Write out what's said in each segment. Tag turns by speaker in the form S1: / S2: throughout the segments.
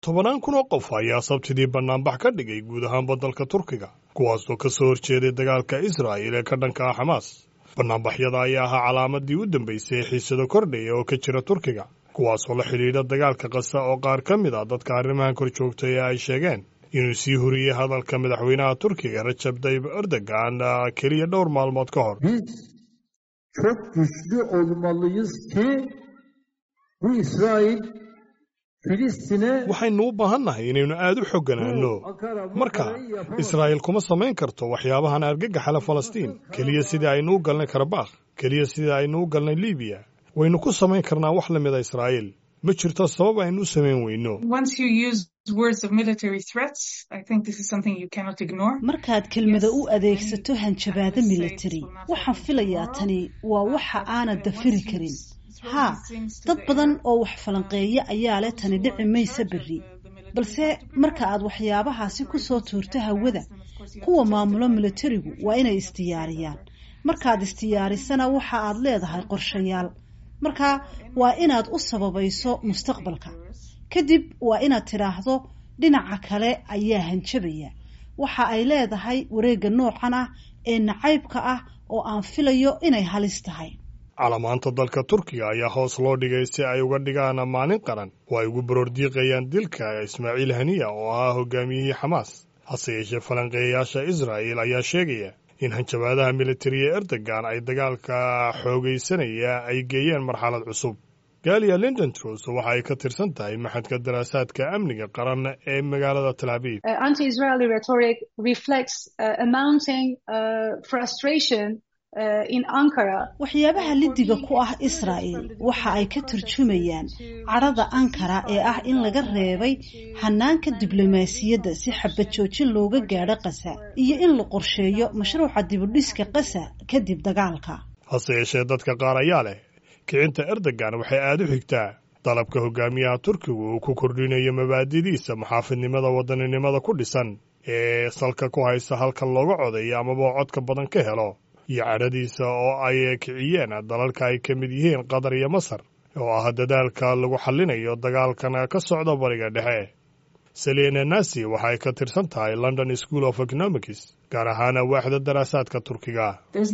S1: tobanaan kun oo qof ayaa sabtidii bannaanbax ka dhigay guud ahaanba dalka turkiga kuwaasoo ka soo horjeeday dagaalka israa'il ee ka dhanka ah xamaas bannaanbaxyada ayaa ahaa calaamadii u dambaysay ee xiisado kordhaya oo ka jira turkiga kuwaasoo la xidhiidha dagaalka kasa oo qaar ka mid a dadka arrimahan kor joogtay ee ay sheegeen inuu sii huriyey hadalka madaxweynaha turkiga rajab tayyib erdogan keliya dhowr maalmood ka hor
S2: çok güçlü olmalıyız ki bu İsrail Filistin'e
S1: waxaynu u baahannahay inaynu aad u xogganaanno marka israa'iil kuma samayn karto waxyaabahan argagaxala falastiin keliya sidii aynu u galnay karabakh keliya sidii aynu u galnay libiya waynu ku samayn karnaa wax la mida israa'iil ma jirto sabab aynu u samayn weyno
S3: markaad kelmada u adeegsato hanjabaado militari waxaan filayaa tani waa waxa aanad dafiri karin haa dad badan oo wax falanqeeya ayaa leh tani dhici maysa berri balse marka aad waxyaabahaasi ku soo tuurto hawada kuwa maamulo militarigu waa inay isdiyaariyaan markaad isdiyaarisana waxa aad leedahay qorshayaal marka waa inaad u sababayso mustaqbalka kadib waa inaad tidhaahdo dhinaca kale ayaa hanjabaya waxa ay leedahay wareegga noocan ah ee nacaybka ah oo aan filayo inay halis tahay
S1: calamaanta dalka turkiga ayaa hoos loo dhigay si ay uga dhigaan maalin qaran oo ay ugu baroordiiqayaan dilka ismaaciil haniya oo ahaa hogaamiyihii xamaas hase yeeshee falanqeeyayaasha israa'il ayaa sheegaya in hanjabaadaha militariga erdogan ay dagaalka xoogaysanaya ay geeyeen marxalad cusub gaaliya lindon trus waxa ay ka tirsan tahay maxadka daraasaadka amniga qaran ee magaalada tel abiib
S3: waxyaabaha lidiga ku ah israa'il waxa ay ka turjumayaan cadhada ankara ee ah in laga reebay hanaanka diblomaasiyadda si xabad joojin looga gaadho qasa iyo in la qorsheeyo mashruuca dibudhiska qasa kadib dagaalka
S1: hase yeeshee dadka qaar ayaa leh kicinta erdogan waxay aada u xigtaa dalabka hogaamiyaha turkigu uu ku kordhinayo mabaadidiisa muxaafidnimada wadaninimada ku dhisan ee salka ku haysa halka looga codayo amaba codka badan ka helo iyo cadhadiisa oo ay kiciyeen dalalka ay ka mid yihiin qatar iyo masar oo ah dadaalka lagu xallinayo dagaalkan ka socda bariga dhexe selina nasi waxa ay ka tirsan tahay london school of economics gaar ahaana waaxda daraasaadka turkiga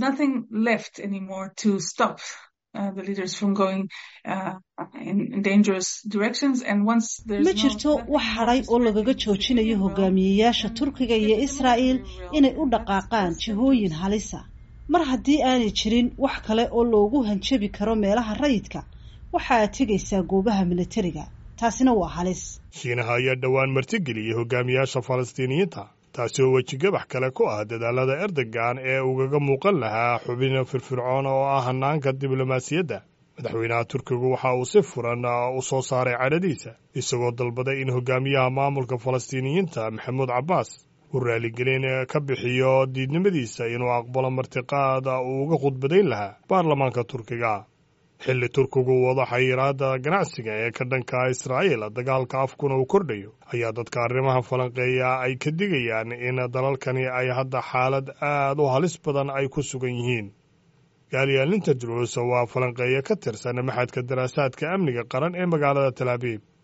S3: ma jirto wax hadhay oo lagaga joojinayo hogaamiyeyaasha turkiga iyo israa'il inay u dhaqaaqaan jihooyin halisa mar haddii aanay jirin wax kale oo loogu hanjabi karo meelaha rayidka waxa aad tegaysaa goobaha militariga taasina waa halis
S1: shiinaha ayaa dhowaan martigeliyey hogaamiyaasha falastiiniyiinta taasi oo wejigabax kale ku ah dadaalada erdogan ee ugaga muuqan lahaa xubin firfircoon oo ah hanaanka diblomaasiyadda madaxweynaha turkigu waxa uu si furan u soo saaray cadhadiisa isagoo dalbaday in hogaamiyaha maamulka falastiiniyiinta maxamuud cabbaas uu raaligelin ka bixiyo diidnimadiisa inuu aqbalo martiqaada uu uga khudbadayn lahaa baarlamaanka turkiga xilli turkigu wado xayiraada ganacsiga ee ka dhanka israa'iil dagaalka afkuna uu kordhayo ayaa dadka arrimaha falanqeeya ay ka digayaan in dalalkani ay hadda xaalad aad u halis badan ay ku sugan yihiin gaaliya linterdrus waa falanqeeya ka tirsan maxadka daraasaadka amniga qaran ee magaalada tel abiib